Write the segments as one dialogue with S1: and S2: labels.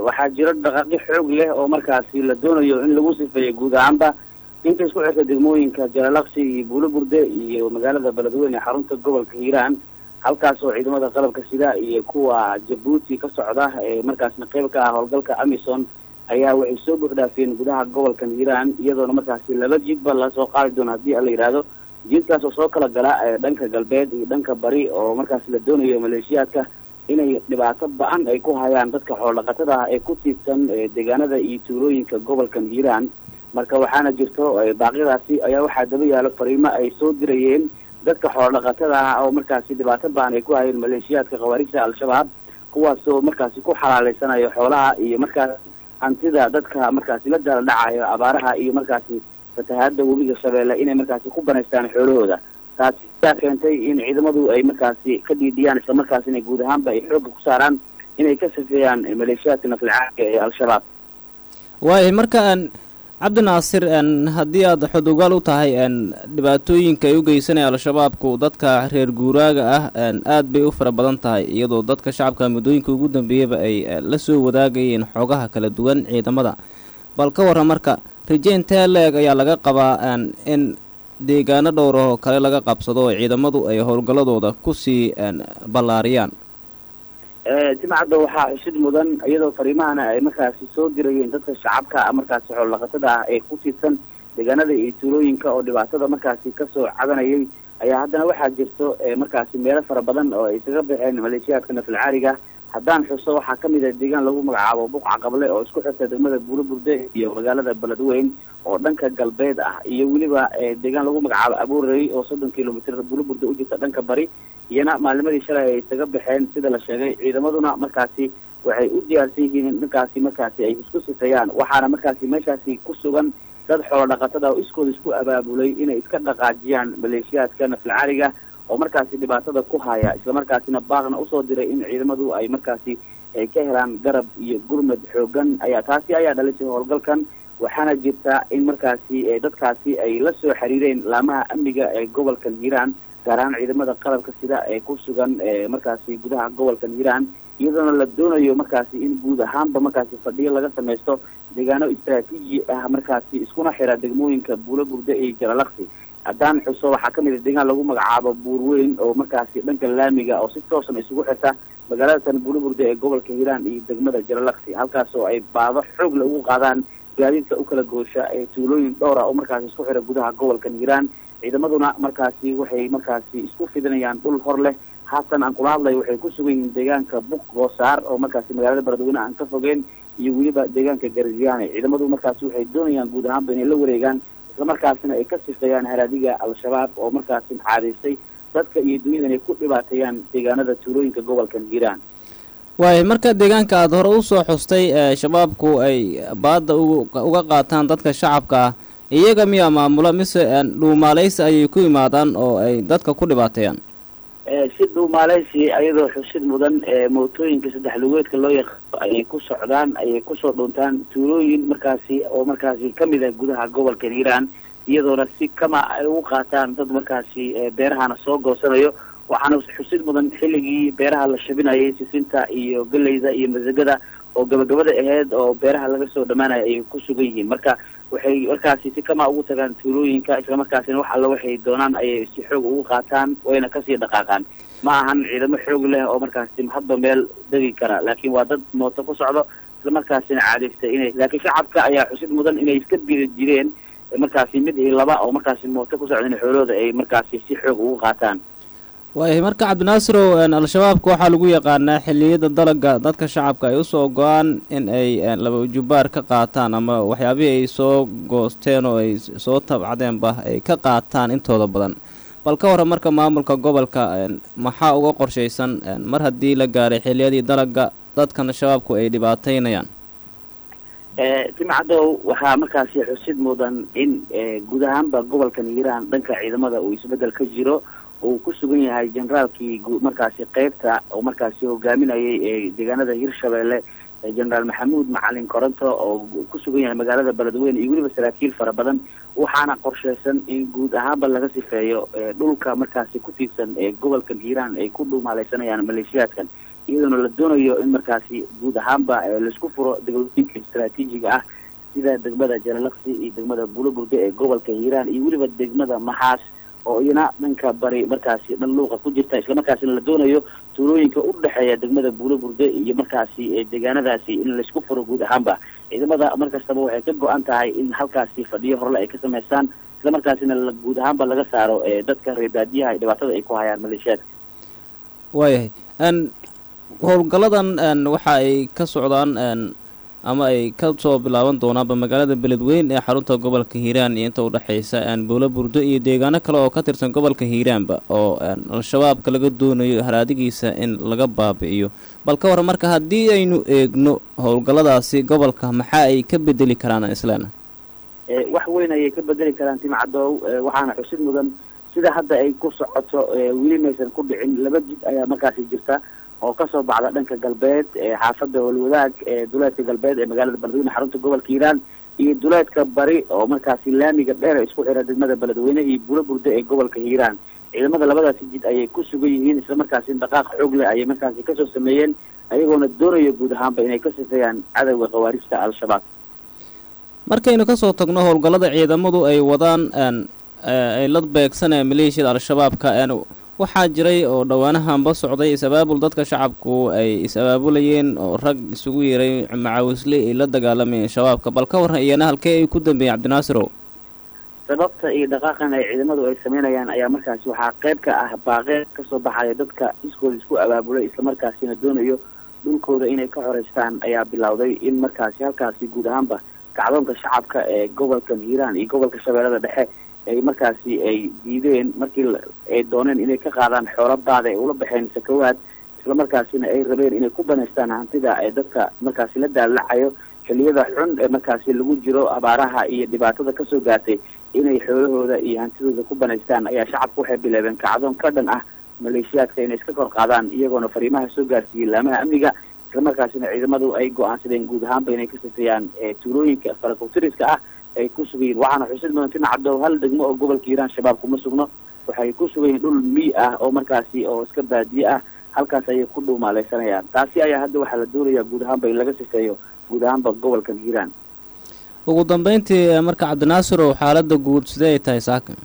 S1: waxaa jiro dhaqaaqyo xoog leh oo markaasi la doonayo in lagu sifeeyo guud ahaanba inta isku xirta degmooyinka jalalaqsi iyo buulo burde iyo magaalada beledweyne ee xarunta gobolka hiiraan halkaas oo ciidamada qalabka sida iyo kuwa jabuuti ka socda ee markaasna qeyb ka ah howlgalka amison ayaa waxay soo buuxdhaafiyeen gudaha gobolkan hiiraan iyadoona markaasi laba jidba lasoo qaadi doono haddii la yidhaahdo jidkaas oo soo kala gala ee dhanka galbeed iyo dhanka bari oo markaasi la doonayo maleeshiyaadka inay dhibaato ba-an ay ku hayaan dadka xoolodhaqatada ah ee ku tiibsan deegaanada iyo tuulooyinka gobolkan hiiraan marka waxaana jirto baaqyadaasi ayaa waxaa daba yaalo fariimo ay soo dirayeen dadka xoolodhaqatada ah oo markaasi dhibaato ba-an ay ku hayeen maleeshiyaadka khawaarijta al-shabaab kuwaasoo markaasi ku xalaaleysanayo xoolaha iyo markaas hantida dadka markaasi la daala dhacayo abaaraha iyo markaasi fatahaada webiga shabeelle inay markaasi ku banaystaan xoolahooda taasi ayaa keentay in ciidamadu ay markaasi ka dhiidhiyaan isla markaasina guud ahaanba ay xoogga ku saaraan inay ka safeeyaan maleeshiyaadka naflcaadka ee al-shabaab
S2: waayahay marka aan cabdinaasir haddii aad xodogaal u tahay dhibaatooyinka ay u geysanaya al-shabaabku dadka reer guuraaga ah aad bay u fara badan tahay iyadoo dadka shacabka muddooyinka ugu dambeeyaba ay la soo wadaagayeen xoogaha kala duwan ciidamada bal ka warran marka rajeyntaa la-eg ayaa laga qabaa in deegaano dhowr oo kale laga qabsado oo ciidamadu ay howlgalladooda kusii ballaariyaan
S1: timacadda waxaa xusid mudan iyadoo fariimahana ay markaasi soo dirayeen dadka shacabka markaasi xoolodhaqatada ah ee ku tiirsan deegaanada iyo tuulooyinka oo dhibaatada markaasi kasoo cabanayay ayaa haddana waxaa jirto markaasi meelo fara badan oo ay isaga baxeen maleeshiyaadka nafalcaariga haddaan xuso waxaa kamid ah deegaan lagu magacaabo buqca qable oo isku xirta degmada buuro burde iyo magaalada beledweyn oo dhanka galbeed ah iyo weliba deegaan lagu magacaabo abuurey oo soddon kilomitr buuro burde u jirta dhanka bari iyana maalimadii shalay ay isaga baxeen sida la sheegay ciidamaduna markaasi waxay u diyaarsan yihiin in dhankaasi markaasi ay isku sifeeyaan waxaana markaasi meeshaasi ku sugan dad xoolo dhaqatada oo iskooda isku abaabulay inay iska dhaqaajiyaan maleeshiyaadka naflcaaliga oo markaasi dhibaatada ku haya islamarkaasina baaqna usoo diray in ciidamadu ay markaasi ay ka helaan garab iyo gurmad xoogan ayaa taasi ayaa dhalisay howlgalkan waxaana jirta in markaasi dadkaasi ay la soo xiriireen laamaha amniga ee gobolkan hiiraan gaar ahaan ciidamada qalabka sida ee ku sugan markaasi gudaha gobolkan hiiraan iyadoona la doonayo markaasi in guud ahaanba markaasi fadhiyo laga samaysto deegaano istraatiiji ah markaasi iskuna xira degmooyinka buulo burde iyo jalalaqsi haddaan xuso waxaa kamid a deegaan lagu magacaabo buurweyn oo markaasi dhanka laamiga oo si toosan isugu xirta magaalada tan buulo burde ee gobolka hiiraan iyo degmada jalalaqsi halkaas oo ay baado xoog le ugu qaadaan gaadiidka u kala goosha ee tuulooyin dhowra oo markaasi isku xira gudaha gobolkan hiiraan ciidamaduna markaasi waxay markaasi isku fidinayaan dhul hor leh haatan aan kula hadlayo waxay ku sugan yihiin deegaanka buq goosaar oo markaasi magaalada beledweyne aan ka fogeen iyo weliba deegaanka garziyaane ciidamadu markaasi waxay doonayaan guud ahaanba inay la wareegaan islamarkaasina ay ka sifeeyaan haraadiga al-shabaab oo markaasi caadaystay dadka iyo dunyada inay ku dhibaateeyaan deegaanada tuulooyinka gobolkan hiiraan
S2: waayahay marka deegaanka aada hore usoo xustay shabaabku ay baadda uga qaataan dadka shacabka ah iyaga miyaa maamula mise dhuumaaleysi ayay ku imaadaan oo ay dadka ku dhibaateeyaan
S1: si dhuumaaleysi ayadoo xusid mudan mootooyinka saddex lugeedka loo yaqaano ayay ku socdaan ayay kusoo dhuntaan tuulooyin markaasi oo markaasi kamid ah gudaha gobolka hiiraan iyadoona si kama ay ugu qaataan dad markaasi beerahana soo goosanayo waxaana xusid mudan xilligii beeraha la shabinayay sisinta iyo galeyda iyo masagada oo gabagabada aheyd oo beeraha laga soo dhamaanaya ayay ku sugan yihiin marka waxay markaasi si kama ugu tagaan tuulooyinka islamarkaasina wax alla waxay doonaan ayay si xoog ugu qaataan wayna kasii dhaqaaqaan ma ahan ciidamo xoog leh oo markaasi hadba meel degi kara laakiin waa dad mooto ku socdo islamarkaasina caadaystay inay laakiin shacabka ayaa xusid mudan inay iska biri jireen markaasi mid iyo laba oo markaasi mooto ku socda in xoolahooda ay markaasi si xoog ugu qaataan
S2: waayahay marka cabdinaazirow al-shabaabka waxaa lagu yaqaanaa xilliyada dalaga dadka shacabka ay usoo go-aan in ay laba jubbaar ka qaataan ama waxyaabihii ay soo goosteen oo ay soo tabcadeenba ay ka qaataan intooda badan bal ka warran marka maamulka gobolka maxaa uga qorshaysan mar haddii la gaaray xilliyadii dalaga dadkan shabaabku ay dhibaateynayaan
S1: timcadow waxaa markaasi xusid mudan in guud ahaanba gobolkan hiiraan dhanka ciidamada uu isbedel ka jiro uu ku sugan yahay generaalkii markaasi qeybta oo markaasi hogaaminayay ee deegaanada hirshabeelle generaal maxamuud macalin koronto oo ku sugan yahay magaalada beledweyne iyo weliba saraakiil fara badan waxaana qorsheysan in guud ahaanba laga sifeeyo dhulka markaasi ku tiirsan ee gobolkan hiiraan ay ku dhumaaleysanayaan maleeshiyaadkan iyadoona la doonayo in markaasi guud ahaanba laisku furo degmooyinka istraatiijiga ah sida degmada jalalaqsi iyo degmada buulogurde ee gobolka hiiraan iyo weliba degmada maxaas oo iyana dhanka bari markaasi dhan luuqa ku jirta islamarkaasina la doonayo tuulooyinka u dhexeeya degmada buulogurde iyo markaasi deegaanadaasi in laisku furo guud ahaanba ciidamada markastaba waxay ka go-an tahay in halkaasi fadhiyo horle ay ka sameystaan islamarkaasina guud ahaanba laga saaro dadka reer baadiyaha ay dhibaatada ay ku hayaan maleeshiyaadka
S2: waayahay n howlgalladan waxa ay ka socdaan ama ay ka soo bilaaban doonaanba magaalada beledweyn ee xarunta gobolka hiiraan iyo inta udhexaysa buulo burdo iyo deegaano kale oo ka tirsan gobolka hiiraanba oo al-shabaabka laga doonayo haraadigiisa in laga baabi'iyo bal ka war marka haddii aynu eegno howlgalladaasi gobolka maxaa ay ka bedeli karaan isleena
S1: wax weyn ayay ka bedeli karaan timcadow waxaana xusid mudan sida hadda ay ku socoto weli maysan ku dhicin laba jid ayaa markaasi jirta oo kasoo baxda dhanka galbeed xaafada howlwadaag ee duleedka galbeed ee magaalada beledweyne xarunta gobolka hiiraan iyo duleedka bari oo markaasi laamiga dheer isku xira degmada beledweyne iyo bulo burdo ee gobolka hiiraan ciidamada labadaasi jid ayay ku sugan yihiin islamarkaasi dhaqaaq xoog leh ayay markaasi kasoo sameeyeen ayagoona doonayo guud ahaanba inay ka sifeeyaan cadowga khawaarijta al-shabaab
S2: markaynu kasoo tagno howlgallada ciidamadu ay wadaan ay la beegsanayaan maleeshiyada al-shabaabka waxaa jiray oo dhowaanahanba socday is-abaabul dadka shacabku ay is-abaabulayeen oo rag isugu yeeray macawisle ay la dagaalamayeen shabaabka bal ka warran iyana halkee ay ku dambeeyeen cabdinaazirow
S1: sababta iyo dhaqaaqan ay ciidamadu ay sameynayaan ayaa markaasi waxaa qayb ka ah baaqeed kasoo baxaya dadka iskooda isku abaabulay islamarkaasina doonayo dhulkooda inay ka xoreystaan ayaa bilowday in markaasi halkaasi guud ahaanba kacdoonka shacabka ee gobolkan hiiraan iyo gobolka shabeellada dhexe ay markaasi ay diideen markii ay dooneen inay ka qaadaan xoolabaada ay ula baxeen sakawaad islamarkaasina ay rabeen inay ku banaystaan hantida ee dadka markaasi la daalacayo xiliyada xun ee markaasi lagu jiro abaaraha iyo dhibaatada kasoo gaartay inay xoolahooda iyo hantidooda ku banaystaan ayaa shacabku waxay bilaabeen kacdoon ka dhan ah maleeshiyaadka inay iska kor qaadaan iyagoona fariimaha soo gaarsiiyey laamaha amniga islamarkaasina ciidamadu ay go-aansadeen guud ahaanba inay ka sifeeyaan tuulooyinka farakutiriska ah ay ku sugayiin waxaana xusid mudan tinacaddow hal degmo oo gobolka hiiraan shabaab kuma sugno waxay ku sugayiin dhul miy ah oo markaasi oo iska baadiye ah halkaas ayay ku dhuumaaleysanayaan taasi ayaa hadda waxaa la doonayaa guud ahaanba in laga sifeeyo guud ahaanba gobolkan hiiraan
S2: ugu dambeyntii marka cabdinaazirow xaalada guud sidee ay tahay saaka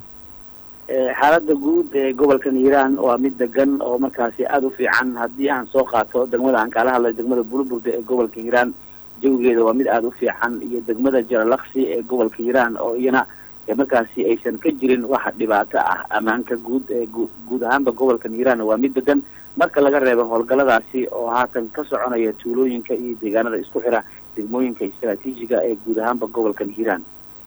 S1: xaalada guud ee gobolkan hiiraan waa mid degan oo markaasi aada u fiican haddii aan soo qaato degmada aan kaala hadlay degmada buluburde ee gobolka hiiraan jawigeeda waa mid aada u fiican iyo degmada jaralaksi ee gobolka hiiraan oo iyana markaasi aysan ka jirin wax dhibaato ah ammaanka guud ee guud ahaanba gobolkan hiiraan waa mid degan marka laga reebo howlgalladaasi oo haatan ka soconaya tuulooyinka iyo deegaanada isku xira degmooyinka istraatiijiga ee guud ahaanba gobolkan hiiraan